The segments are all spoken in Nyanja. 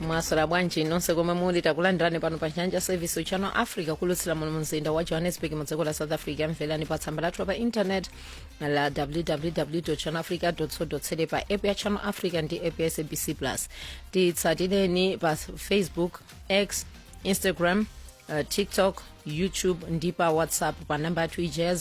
mwaswera bwanji nonse komwe muli takulandirani pano pa nyanja service channel africa kulutsira muno mumzinda wa johannesburg mu dziko la south africa mverani pa tsamba lathu pa internet la www channel africa co za pa app ya channel africa ndi app ya sabc plus titsatireni pa facebook x instagram uh, tiktok youtube ndi pa whatsapp pa namba yathu ija ya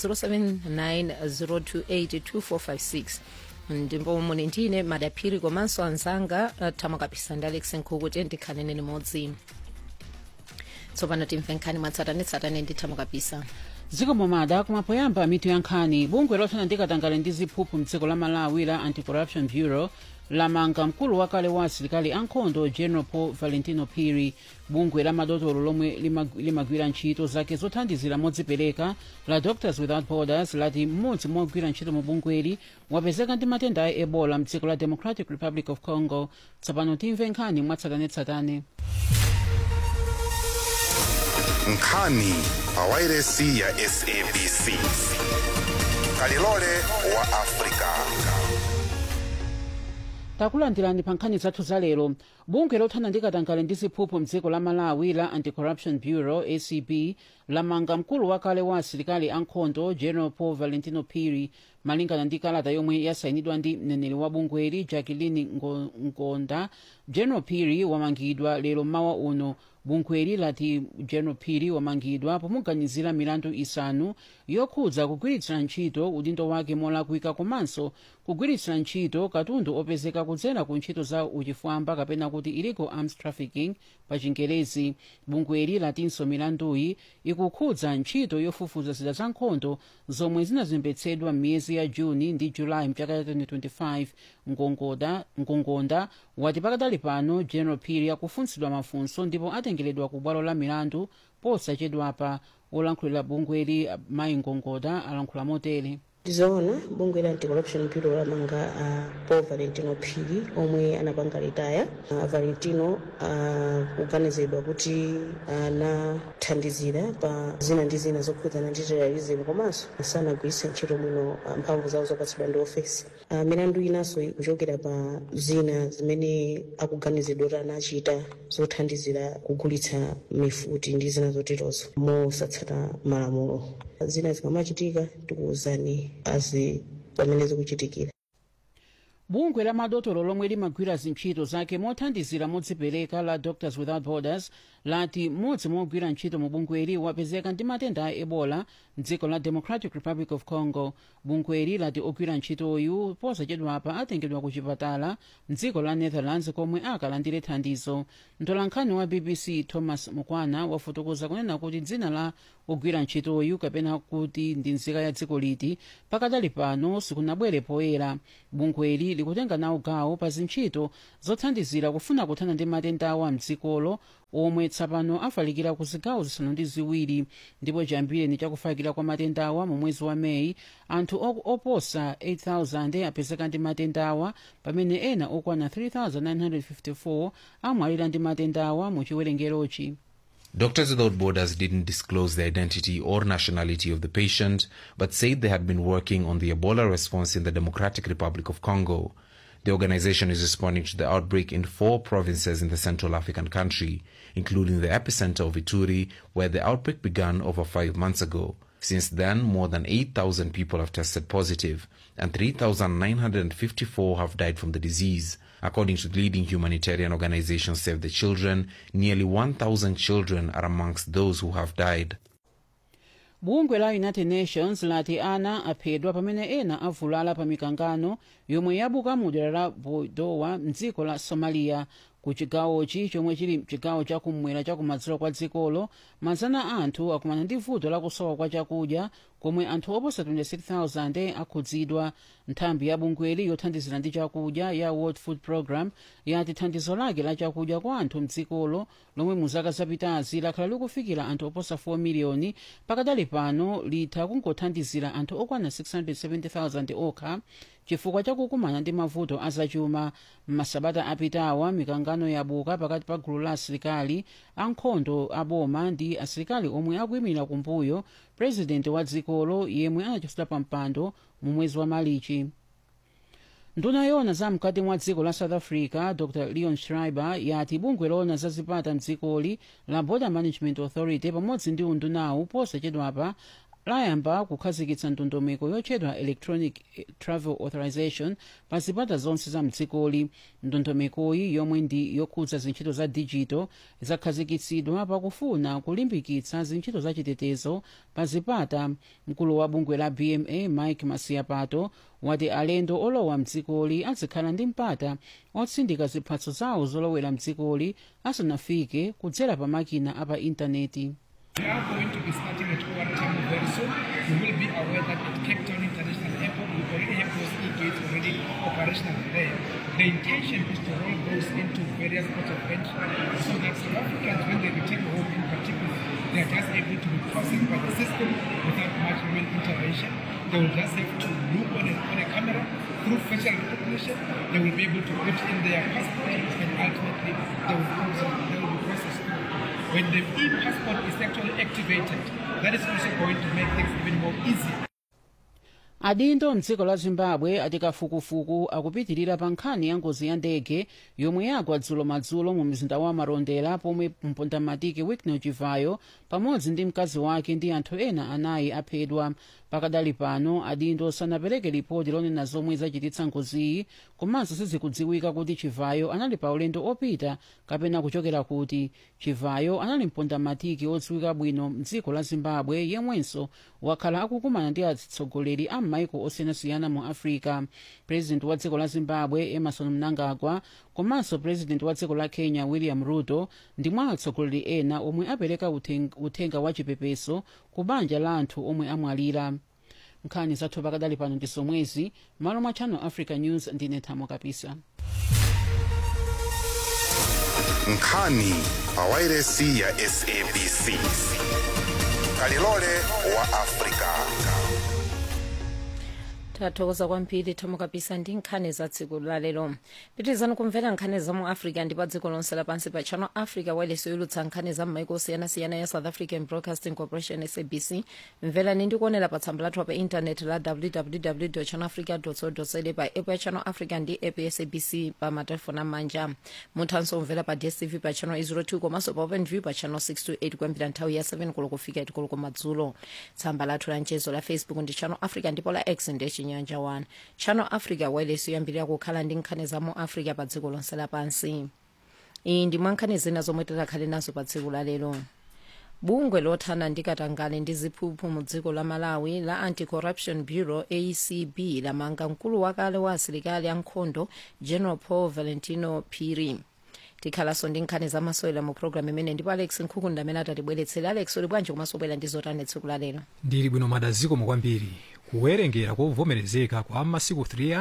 0790282456 ndipo muli ndine madaphiri komanso anzanga uh, thamakapisa ndi alex nkhuku tiye ndikhanene limodzi tsopano timve nkhani mwatsatanetsatane ndi thamakapisa zikomo mada kumapoyamba mitu ya nkhani bungwe lothana ndi katangale ndi ziphuphu mdziko la malawi la anti-corruption bureau lamanga mkulu wakale wa asilikali ankhondo general paul valentino phiri bungwe la madotolo lomwe limag- limagwira ntchito zake zothandizira modzipereka la doctors without borders lati mmodzi mogwira ntchito mu bungweli wapezeka ndi matenda a ebola mdziko la democratic republic of congo tsopano timve nkhani mwatsatanetsatane nkhani pawairesi ya sabc kalilole wa afrika takulandirani pa nkhani zathu za lero bungwe lothana ndi katangale ndi ziphuphu mdziko la malawi la anti-corruption bureau acb lamanga mkulu wakale wa asilikali ankhondo general paul valentino phiri malingana ndi kalata yomwe yasayinidwa ndi mneneri wa bungweli jacqueline Ngo- ngonda general phiri wamangidwa lero mawa uno bungweli lati general phiri wamangidwa pomuganizira milandu isanu yokhudza kugwiritsira ntchito udindo wake molakwika komanso kugwiritsira ntchito katundu opezeka kudzera ku ntchito za uchifwamba kapena kuti illegal arms trafficking pa chingerezi bungweli latinso milanduyi ikukhudza ntchito yofufuza zida za nkhondo zomwe zinazembetsedwa m'miyezi ya juni ndi julayi mchaka cha 2025 ngongoda ngongonda wati pakadali pano general phiri akufunsidwa mafunso ndipo atengeredwa ku bwalo la milandu posachedwapa olankhulira bungweli mayi ngongoda alankhula motere tizoona bungwe la anti-corruption bureau lamanga uh, paul valentino phiri omwe anapanga ritaya uh, valentino akuganizidwa uh, kuti anathandizira pa zina ndi zina zokhudzana ndi terrorism komanso sanagwiritse ntchito bwino uh, mphamvu zawo zopatsidwa ndi ofesi uh, milandu inanso ikuchokera pa zina zimene akuganizidwa kuti anachita zothandizira kugulitsa mifuti ndi zina zoterozo mosatsata malamulo zina zikamachitika tikuwuzani azi pamene zikuchitikira bungwe la madotolo lomwe limagwira zintchito zake mothandizira modzipereka la doctors without borders lati mmodzi mogwira ntchito mu bungweli wapezeka ndi matenda a ebola mdziko la democratic republic of congo bungweli lati ogwira ntchitoyu posachedwapa atengedwa ku chipatala mdziko la netherlands komwe akalandire thandizo mtolankhani wa bbc thomas mukwana wafotokoza kunena kuti dzina la ogwira ntchitoyu kapena kuti ndi nzika ya dziko liti pakadali pano sikunabwere poyera bungweli likutenga nawo gawo pa zintchito zothandizira kufuna kuthana ndi matendawa mdzikolo omwe tsapano afalikira ku zigawo zisanu ndi ziwiri ndipo chambire ni chakufakira kwa matendawa mu mwezi wa meyi anthu ok- oposa 8000 apezeka ndi matendawa pamene ena okwana 3954 amwalira ndi matendawa mu chiwerengerochi Doctors Without Borders didn't disclose the identity or nationality of the patient, but said they had been working on the Ebola response in the Democratic Republic of Congo. The organization is responding to the outbreak in four provinces in the Central African country, including the epicenter of Ituri, where the outbreak began over five months ago. Since then, more than 8,000 people have tested positive, and 3,954 have died from the disease. According to the leading humanitarian organization Save the Children, nearly 1,000 children are amongst those who have died. bungwe la united nations lati ana aphedwa pamene ena avulala pa mikangano yomwe yabuka mu dera la bodowa mdziko la somalia ku chigawochi chomwe chili chigawo chakumwera chakumadzulo kwa dzikolo mazana anthu akumana ndi vuto lakusowa kwa chakudya komwe anthu oposa 26000 akhudzidwa nthambi ya bungweli yothandizira ndi chakudya ya world food program yati thandizo lake la chakudya kwa anthu mdzikolo lomwe mu zaka zapitazi lakhala likufikira anthu oposa 4 miliyoni pakadali pano litha kungothandizira anthu okwana 670000 okha chifukwa chakukumana ndi mavuto azachuma m'masabata apitawa mikangano yabuka pakati pa gulu la asilikali ankhondo aboma ndi asilikali omwe akuyimirira kumbuyo purezidenti wa dzikolo yemwe anachotsedwa pa mpando mu mwezi wa malichi nduna yona za mkati mwa dziko la south africa dr leon schreiber yati bungwe lona za zipata mdzikoli la border management authority pamodzi ndi undunawu posachedwapa layamba kukhazikitsa ndondomeko yotchedwa electronic travel authorization pa zipata zonse za mdzikoli ndondomekoyi yomwe ndi yokhudza zintchito za digital zakhazikitsidwa pakufuna kulimbikitsa zintchito za chitetezo pa zipata mkulu wa bungwe la bma mike masiapato wati alendo olowa mdzikoli azikhala ndi mpata otsindika ziphatso zawo zolowera mdzikoli asanafike kudzera pa makina apa intaneti We are going to be starting at OR Tambo very soon. You will be aware that at Cape Town International Airport, we already have those e-gates already operational there. The intention is to roll those into various ports of entry so that South Africans, when they return home in particular, they are just able to be processed by the system without much human intervention. They will just have to look on a, on a camera through facial recognition. They will be able to put in their passport and ultimately they will, also, they will be processed through. When the e-passport is actually activated, that is also going to make things even more easy. adindo mdziko la zimbabwe ati kafukufuku akupitirira pa nkhani ya ngozi ya ndege yomwe yagwa dzulo madzulo mu mzinda wa marondera pomwe mpondamatiki wicknell chivayo pamodzi ndi mkazi wake ndi anthu ena anayi aphedwa pakadali pano adindo sanapereke ripoti lonena zomwe zachititsa ngoziyi komanso sizikudziwika kuti chivayo anali pa ulendo opita kapena kuchokera kuti chivayo anali mpondamatiki odziwika bwino mdziko la zimbabwe yemwenso wakhala akukumana ndi atsogoleri a m'maiko osiyanasiyana mu africa purezidenti wa dziko la zimbabwe emerson mnangagwa komanso purezidenti wa dziko la kenya william ruto ndi mwa atsogoleri ena omwe apereka uthenga, uthenga wa chipepeso ku banja la anthu omwe amwalira nkhani zathu pakadali pano ndi zomwezi malo mwa channel africa news ndine thamo kapisa nkhani pawairesi ya sabc kalilole wa afrika tathokoza kwambiri thamo kapisa ndi nkhani za tsiku lalero pitirizani kumvera nkhani za mu africa ndi pa dziko lonse lapansi pa channel africa wireless yoyulutsa nkhani za m'maiko osiyanasiyana ya south african broadcasting corporation sabc mverani ndi kuonera pa tsamba lathu pa intaneti la www channel africa co za pa app ya channel africa ndi app ya sabc pa matelefoni amanja muthanso kumvera pa dstv pa channel 02 komanso pa open view pa channel 628 kuyambira nthawi ya 7 koloko kufika 8 koloko madzulo tsamba lathu la mchezo la facebook ndi channel africa ndipo la x ndi chinyanja 1 channel africa wireless yoyambirira kukhala ndi nkhani za mu africa pa dziko lonse lapansi iyi ndi mwa nkhani zina zomwe tikhale nazo pa tsiku lalero bungwe lothana ndi katangale ndi ziphuphu mu dziko la malawi la anti-corruption bureau acb lamanga mkulu wakale wa asilikali ankhondo general paul valentino phiri tikhalanso ndi nkhani zamasewera mu programu imene ndipo alex nkhukunda amene atatibweretsera alex uli bwanji komanso ubwera ndi zotani tsiku lalero ndili bwino madaziko kwambiri kuwerengera kovomerezeka kwa masiku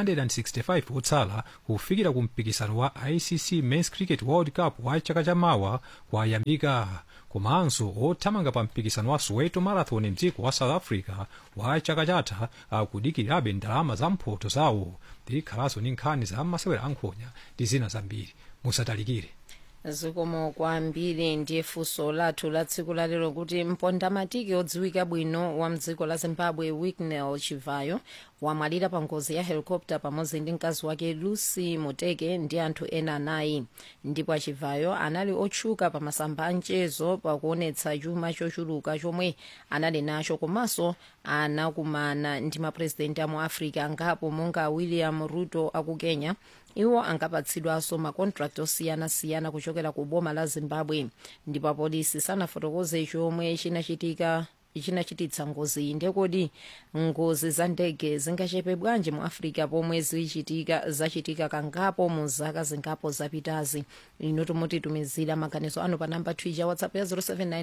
365 otsala kufikira ku mpikisano wa icc men's cricket world cup wa chaka chamawa kwayambika komanso othamanga pa mpikisano wa soweto marathon mdziko wa south africa wa chaka chatha akudikirabe ndalama za mphoto zawo tikhalanso ndi nkhani za masewera ankhonya ndi zina zambiri musatalikire zikomo kwambiri ndiye funso lathu la tsiku lalero kuti mpondamatiki odziwika bwino wa mdziko la zimbabwe wicknell chivayo wamwalira pa ngozi ya helicopter pamodzi ndi mkazi wake lucy muteke ndi anthu ena anayi ndipo achivayo anali otchuka pa masamba a mchezo pakuonetsa chuma chochuluka chomwe anali nacho komanso anakumana ndi mapurezidenti a mu africa angapo monga william ruto aku kenya iwo angapatsidwanso makontrakt osiyanasiyana kuchokera ku boma la zimbabwe ndipo apolisi sanafotokoze chomwe chinachitika chinachititsa ngozi iyi ndekodi ngozi za ndege zingachepe bwanji mu africa pomwe zichitika zachitika kangapo mu zaka zingapo zapitazi ino timutitumizira maganizo anu pa namba twitter whatsapp ya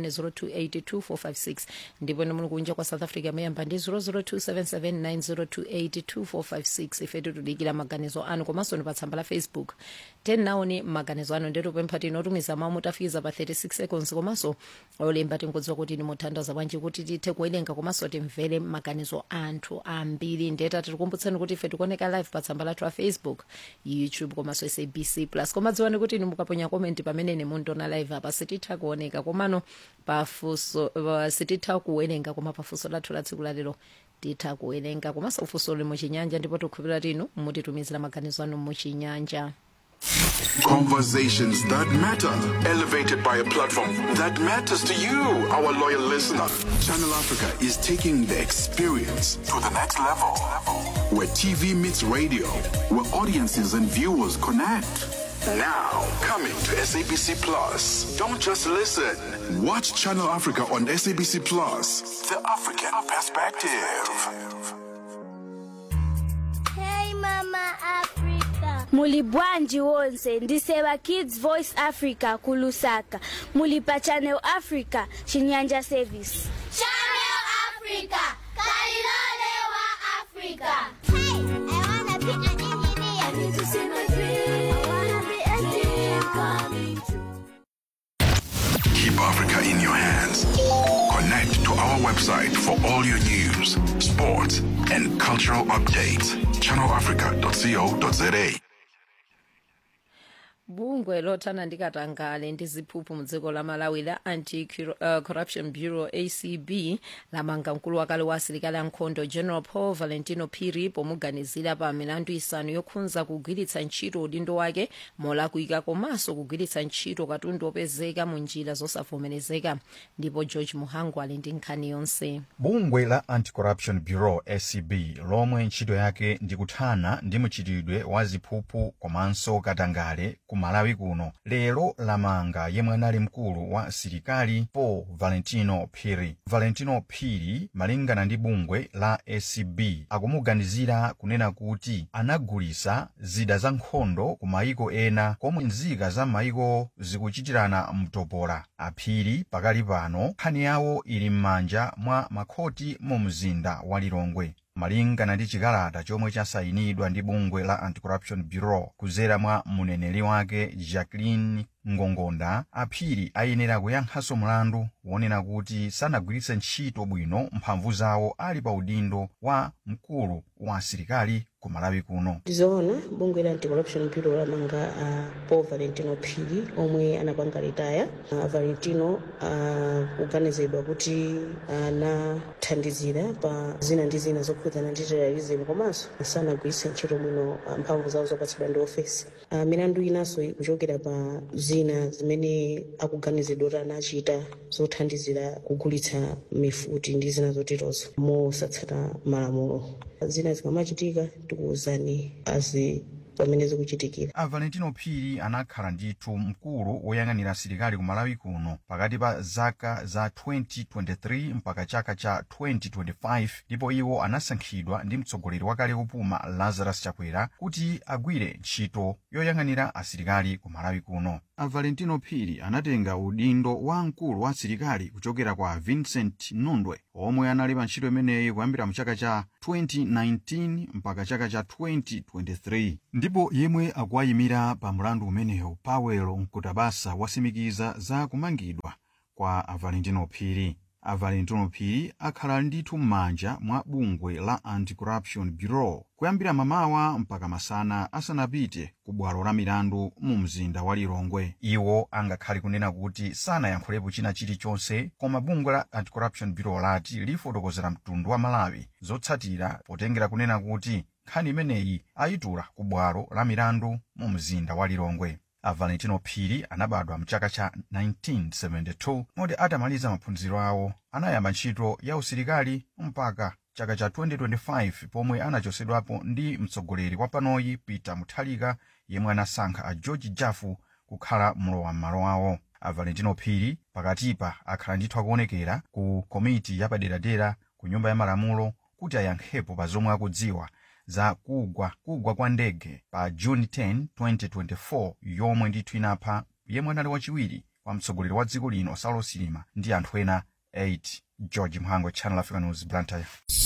0790282456 ndipo ine muli kunja kwa south africa mayamba ndi 0027790282456 ife tikudikira maganizo anu komanso ni pa tsamba la facebook tenaoni maganizo anu ndetupempha tinotumiza mawu mutafikiza pa 36 seconds komanso olemba tingodziwa kuti ni muthandaza bwanji kuti tithe kuwerenga komanso timvere maganizo anthu ambiri ndeta tikukumbutsani kuti ife tikuoneka live pa tsamba lathu la facebook youtube komanso sabc plus koma dziwani kuti ni mukaponya komenti pamene ni mundiona live apa sititha kuoneka komano pafunso uh, sititha kuwerenga koma pafunso lathu la tsiku lalero titha kuwerenga komanso ufunso luli muchinyanja ndipo tikhulupirira tinu mutitumizira maganizo anu muchinyanja Conversations that matter, elevated by a platform that matters to you, our loyal listener. Channel Africa is taking the experience to the next level. Where TV meets radio, where audiences and viewers connect. Now, coming to SABC Plus. Don't just listen. Watch Channel Africa on SABC Plus. The African perspective. Hey Mama Africa. Muli bwanji wonse ndiseva Kids Voice Africa kulusaka. Muli pa Channel Africa Chinyanja Service. Channel Africa, Kalilole wa Africa. Hey, I wanna be an engineer. I need to see my dream. I wanna be a engineer coming true. Keep Africa in your hands. Connect to our website for all your news, sports, and cultural updates. ChannelAfrica.co.za. bungwe lothana ndikatangale ndi ziphuphu mu dziko la malawi la anti-corruption bureau acb lamanga mkulu wakale wa asilikali ankhondo general paul valentino phiri pomuganizira pa milandu isanu yokhudza kugwiritsa ntchito udindo wake molakwika komanso kugwiritsa ntchito katundu opezeka mu njira zosavomerezeka ndipo george muhangu ali ndi nkhani yonse bungwe la anti-corruption bureau acb lomwe ntchito yake ndi kuthana ndi mchitidwe wa ziphuphu komanso katangale ku malawi kuno lero lamanga yemwe anali mkulu wa asilikali paul valentino phiri valentino phiri malingana ndi bungwe la acb akumuganizira kunena kuti anagulitsa zida za nkhondo ku mayiko ena komwe nzika za mayiko zikuchitirana mtopola aphiri pakali pano nkhani yawo ili m'manja mwa makhoti mu mzinda wa lilongwe malingana ndi chikalata chomwe chasayinidwa ndi bungwe la anti-corruption bureau kudzera mwa muneneri wake jacqueline ngongonda aphiri ayenera kuyankhanso mlandu wonena kuti sanagwiritse ntchito bwino mphamvu zawo ali pa udindo wa mkulu wa asilikali ku malawi kuno tizoona bungwe la anti-corruption bureau lamanga uh, paul valentino phiri omwe anapanga ritaya uh, valentino uh, kuganizidwa kuti anathandizira pa zina ndi zina zokhudzana ndi terrorism komanso sanagwiritse ntchito bwino uh, mphamvu zawo zopatsidwa ndi ofesi uh, milandu inanso ikuchokera pa zina zimene akuganizidwa kuti anachita zothandizira kugulitsa mifuti ndi zina zoterozo mosatsata malamulo zina zikamachitika tikuwuzani azi pamene zikuchitikira a valentino phiri anakhala ndithu mkulu woyang'anira asilikali ku malawi kuno pakati pa zaka za 2023 mpaka chaka cha 2025 ndipo iwo anasankhidwa ndi mtsogoleri wakale kupuma lazarus chakwera kuti agwire ntchito yoyang'anira asilikali ku malawi kuno a valentino phiri anatenga udindo wa mkulu wa asilikali kuchokera kwa vincent nundwe omwe anali pa ntchito imeneyi kuyambira mu chaka cha 2019 mpaka chaka cha 2023 ndipo yemwe akuwayimira pa mlandu umenewu pawelo mkutabasa wasimikiza za kumangidwa kwa a valentino phiri a valentino phiri akhala ndithu m'manja mwa bungwe la anti-corruption bureau kuyambira mamawa mpaka masana asanapite ku bwalo la milandu mu mzinda wa lilongwe iwo angakhale kunena kuti sanayankhulepo china chilichonse koma bungwe la anti-corruption bureau lati lifotokozera mtundu wa malawi zotsatira potengera kunena kuti nkhani imeneyi ayitula ku bwalo la milandu mu mzinda wa lilongwe a valentino phiri anabadwa mchaka cha 1972 moti atamaliza maphunziro awo anayamba ntchito ya usilikali mpaka chaka cha 2025 pomwe anachosedwapo ndi mtsogoleri wa panoyi peter muthalika yemwe anasankha a george jafu kukhala mlowa m'malo awo a valentino phiri pakatipa akhala ndithu akuonekera ku komiti yapaderadera ku nyumba ya malamulo kuti ayankhepo pa zomwe akudziwa za kugwa kugwa kwa ndege pa juni 10 2024 yomwe ndithu inapha yemwe anali wachiwiri kwa mtsogoleri wa dziko lino saulos chilima ndi anthu ena 8 george mhango channel africa news blantyre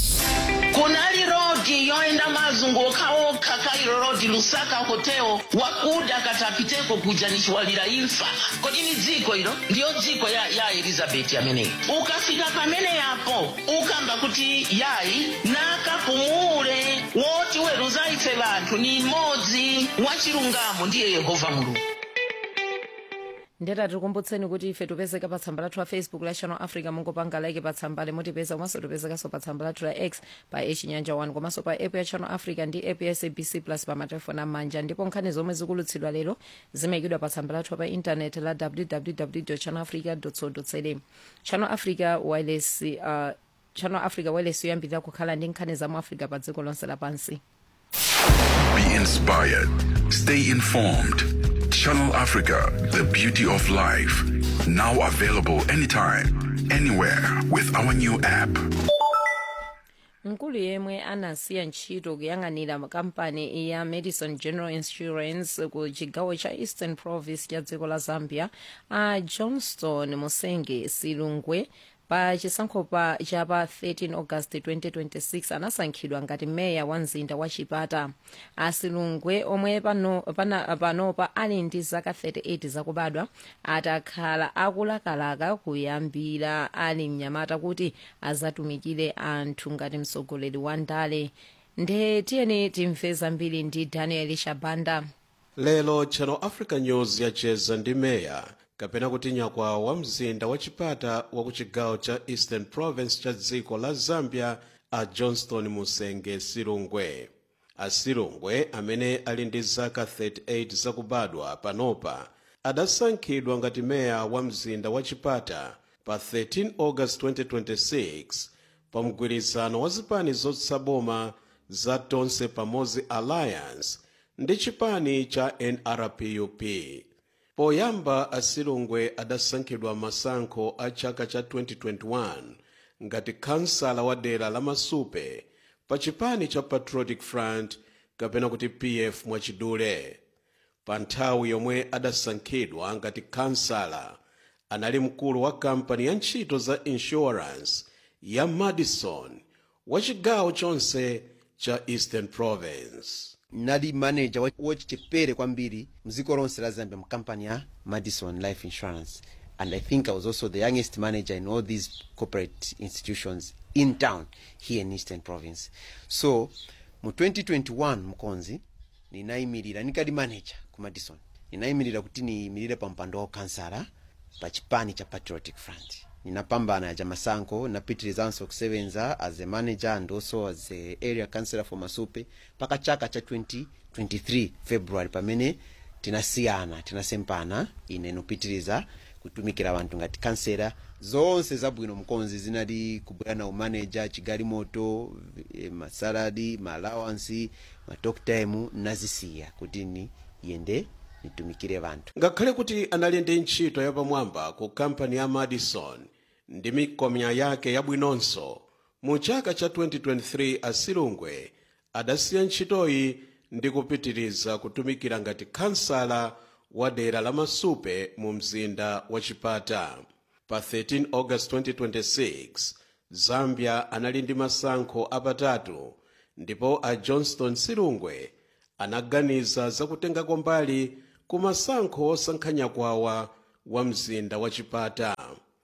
kunali rodi yoenda mazunguka okha kairo rodi lusaka hotel wakuda katapiteko kuja nichiwalira imfa kodi ni dziko ilo ndiyo dziko ya, ya elizabeti ameneyi ukafika pamene yapo ukamba kuti yayi nakapumule woti weruza ife vanthu ni mmodzi wachilungamo ndiye yehova mulungu ndeta tikumbutseni kuti ife tipezeka pa tsamba lathu la facebook la channel africa mungopanga like pa tsamba limutipeza komanso tipezekanso pa tsamba lathu la x pa echinyanja 1 komanso pa app ya channel africa ndi app ya sabc plus pa matelefoni amanja ndipo nkhani zomwe zikulutsidwa lero zimayikidwa pa tsamba lathu pa intaneti la www channel africa co za channel africa wireless uh, channel africa wireless yoyambirira kukhala ndi nkhani za mu africa pa dziko lonse lapansi Be inspired. Stay informed. Channel Africa, the beauty of life. Now available anytime, anywhere with our new app. mkulu yemwe anasiya ntchito kuyang'anira kampani ya madison general insurance ku chigawo cha eastern province cha dziko la zambia a johnston musenge silungwe pa chisankho pa cha pa 13 august 2026 anasankhidwa ngati meya wa mzinda wa chipata asilungwe omwe pano pana- panopa ali ndi zaka 38 zakubadwa atakhala akulakalaka kuyambira ali mnyamata kuti azatumikire anthu ngati mtsogoleri wa ndale nde tiyeni timve zambiri ndi daniel shabanda lero channel africa news yacheza ndi meya kapena kuti nyakwa wa mzinda wa chipata wa ku chigawo cha eastern province cha dziko la zambia a johnston musenge silungwe a silungwe amene ali ndi zaka 38 zakubadwa panopa adasankhidwa ngati meya wa mzinda wa chipata pa 13 august 2026 pa mgwirizano wa zipani zotsaboma za tonse pamodzi alliance ndi chipani cha nrpup poyamba asilungwe adasankhidwa masankho a chaka cha 2021 ngati kansala wa dera la masupe pa chipani cha patriotic front kapena kuti pf mwachidule pa nthawi yomwe adasankhidwa ngati kansala anali mkulu wa kampani ya ntchito za insurance ya madison wa chigawo chonse cha eastern province nali manager wa- wachichepere kwambiri mdziko lonse la zambia mkampani ya madison life insurance and i think i was also the youngest manager in all these corporate institutions in town here in eastern province so mu 2021 mkonzi ninayimirira nikali manager ku madison ninayimirira kuti niyimirire pa mpando wa ukansala pa chipani cha patriotic front ninapambana ja masankho napitirizanso kusevenza as a manager and also as a area councillor for masupe mpaka chaka cha 2023 february pamene tinasiyana tinasempana ine nopitiriza kutumikira vanthu ngati kansela zonse zabwino mkonzi zinali kubwera na umanager chigalimoto eh, masaladi maalawansi matalk time nazisiya kuti ni yende nitumikire vanthu ngakhale kuti anali ndi ntchito yapamwamba ku kampani ya madison ndi mikomya yake yabwinonso mu chaka cha 2023 asilungwe adasiya ntchitoyi ndi kupitiriza kutumikira ngati kansala wa dera la masupe mu mzinda wa chipata pa 13 august 2026 zambia anali ndi masankho apatatu ndipo a johnston silungwe anaganiza zakutengako mbali ku masankho osankha nyakwawa wa mzinda wa chipata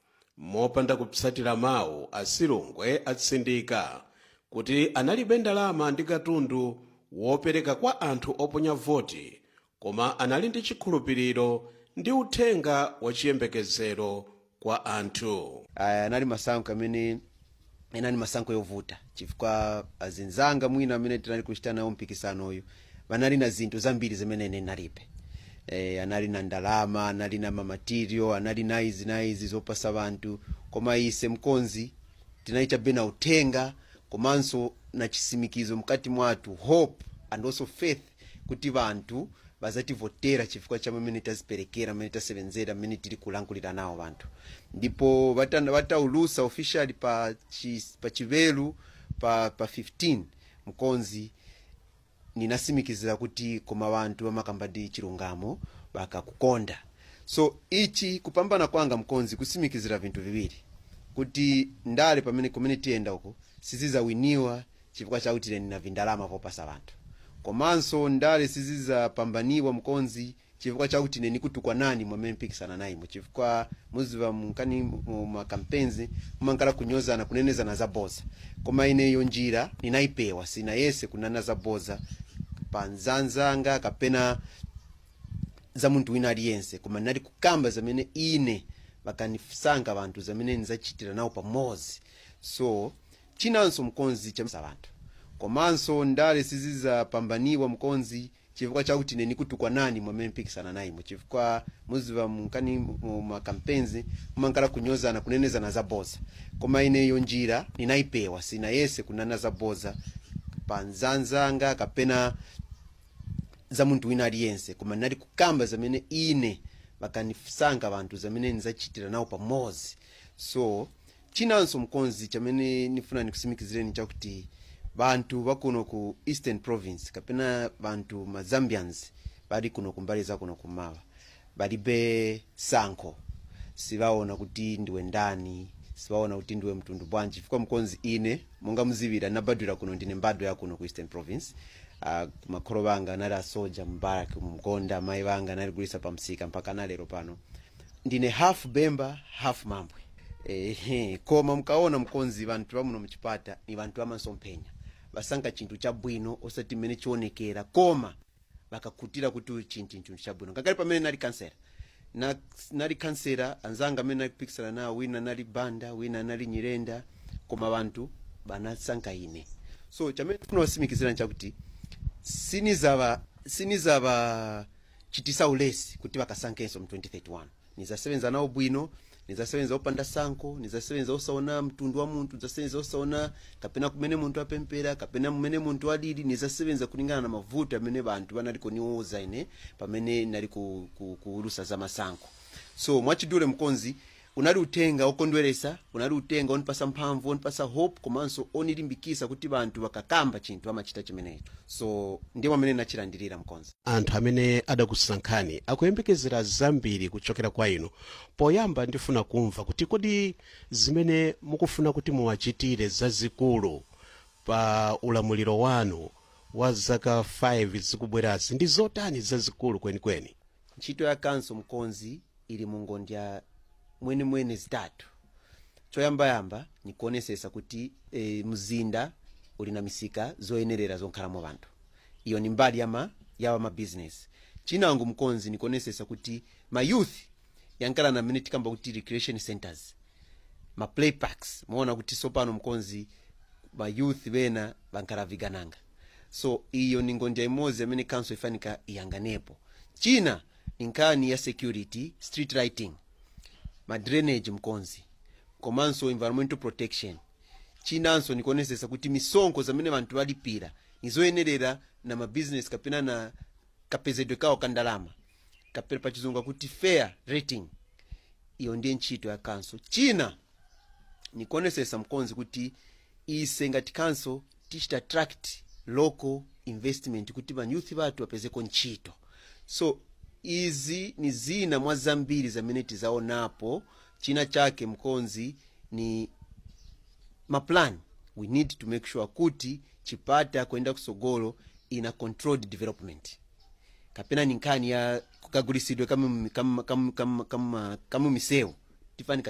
mopanda kupsatira mawu asilungwe atsindika kuti analibe ndalama ndi katundu wopereka kwa anthu oponya voti koma anali ndi chikhulupiriro ndi uthenga wachiyembekezero kwa anthu aya anali masankho amene anali masankho yovuta chifukwa azinzanga mwina amene tinali kuchita nawo mpikisano uyu vanali na zinthu zambiri zimene ine nalibe e, anali na ndalama anali na mamatirio anali na izi na izi zopasa vanthu koma ise mkonzi tinaichabe na uthenga komanso na chisimikizo mkati mwathu hope and also faith kuti vanthu vazativotera chifukwa cha mmene taziperekera mmene tasevenzera mmene tili kulankhulira nawo vanthu ndipo vata- vataulusa officially pa, chi, pa chivelu pa, pa 15 mkonzi ninasimikizira kuti koma vanthu vamakamba ndi chilungamo vakakukonda so ichi kupambana kwanga mkonzi kusimikizira vinthu viwiri kuti ndale pamene kumene tiyenda uko sizizawiniwa chifukwa chakuti ine nina vindalama popasa vanthu komanso ndale sizizapambaniwa mkonzi chifukwa chakuti ine nikutukwa nani mwamene mpikisana nayimo chifukwa muziva mkani mu makampenzi mumankala kunyozana kunenezana zaboza koma ineyo njira ninayipewa sina yese kunana zaboza pa nzanzanga kapena za munthu wina aliyense koma ndinali kukamba zamene ine vakanisankha vanthu zamene ndizachitira nawo pamodzi so chinanso mkonzi cha vanthu komanso ndale sizizapambaniwa mkonzi chifukwa chakuti ine nikutukwa nani mwamene mpikisana nayimo chifukwa muziva mkani mumakampenzi mumankala kunyozana kunenezana zaboza koma ineyo njira ninayipewa sina yese kunana zaboza pa nzanzanga kapena za munthu wina aliyense koma ndinali kukamba zamene ine vakanisankha vanthu zamene ndizachitira nawo pamodzi so chinanso mkonzi chamene nifuna nikusimikizireni chakuti vanthu vakuno ku eastern province kapena vanthu mazambians vali kuno kumbali zakuno kumawa valibe sankho sivaona kuti ndiwe ndani sivaona kuti ndiwe mtundu bwanji chifukwa mkonzi ine monga muzivira nabadwira kuno ndine mbadwa yakuno ku eastern province uh, makholo vanga anali asoja mbaraki mgonda amayi vanga analigulisa pamsika mpaka nalero pano ndine half bemba half mambwe ehe koma mkaona mkonzi vanthu vamuno mchipata ni vanthu vamasomphenya vasankha chinthu chabwino osati mmene chionekera koma vakakhutira kuti chinthu chinthu chabwino ngakhale pamene nali kansera na, nali kansera anzanga amene nalikupikisana nawo wina anali banda wina anali nyirenda koma vanthu vanasankha ine so chamene tifuna kusimikizira nchakuti sinizava sinizava chitisa ulesi kuti vakasankhenso mu 2031 nizasebenza nawo bwino nizasebenza opanda sankho nizasebenza osaona mtundu wa munthu nizasebenza osaona kapena kumene munthu apempera kapena mmene munthu alili nizasebenza kulingana na mavuto amene vanthu vanali kuniuza ine pamene nali ku, ku, kuulusa za masankho so mwachidule mkonzi unali uthenga okondweresa unali uthenga onipasa mphamvu onipasa hope komanso onilimbikisa kuti vanthu vakakamba chinthu amachita chimenecho so ndiye amene nachilandirira mkonzi anthu amene adakusankhani akuyembekezera zambiri kuchokera kwa inu poyamba ndifuna kumva kuti kodi zimene mukufuna kuti muwachitire zazikulu pa ulamuliro wanu wa zaka 5 zikubwerazi ndi zotani zazikulu kwenikweni ntchito ya kanso mkonzi ili mungondya mwenemwene zitatu choyambayamba nikuonesesa kuti e, mzinda uli na misika zoyenerera zonkhalamo vanthu iyo ni mbali yama yawa mabizinesi chinango mkonzi nikuonesesa kuti mayouth yankala na mmene tikamba kuti recreation centers ma play parks muona kuti sopano mkonzi mayouth bena bankala vigananga so iyo ni ngonja imodzi amene council ifanika iyanganepo china ni nkhani ya security street lighting ma drainage mkonzi komanso environmental protection chinanso nikuonesesa kuti misonkho zamene vanthu valipira nizoyenerera na mabizinesi kapena na kapezedwe kawo ka ndalama kapena pachizungu akuti fair rating iyo ndiye ntchito ya kanso china nikuonesesa mkonzi kuti ise ngati kanso tichita attract local investment kuti vanyuthi vathu vapezeko ntchito so izi ni zina mwa zambiri zamene tizaonapo china chake mkonzi ni maplan we need to make sure kuti chipata kuyenda kusogolo ina controlled development kapena ni nkhani ya kukagulisidwe kamu, kamu, kamu, kamu, kamu, kamu misewu tifanika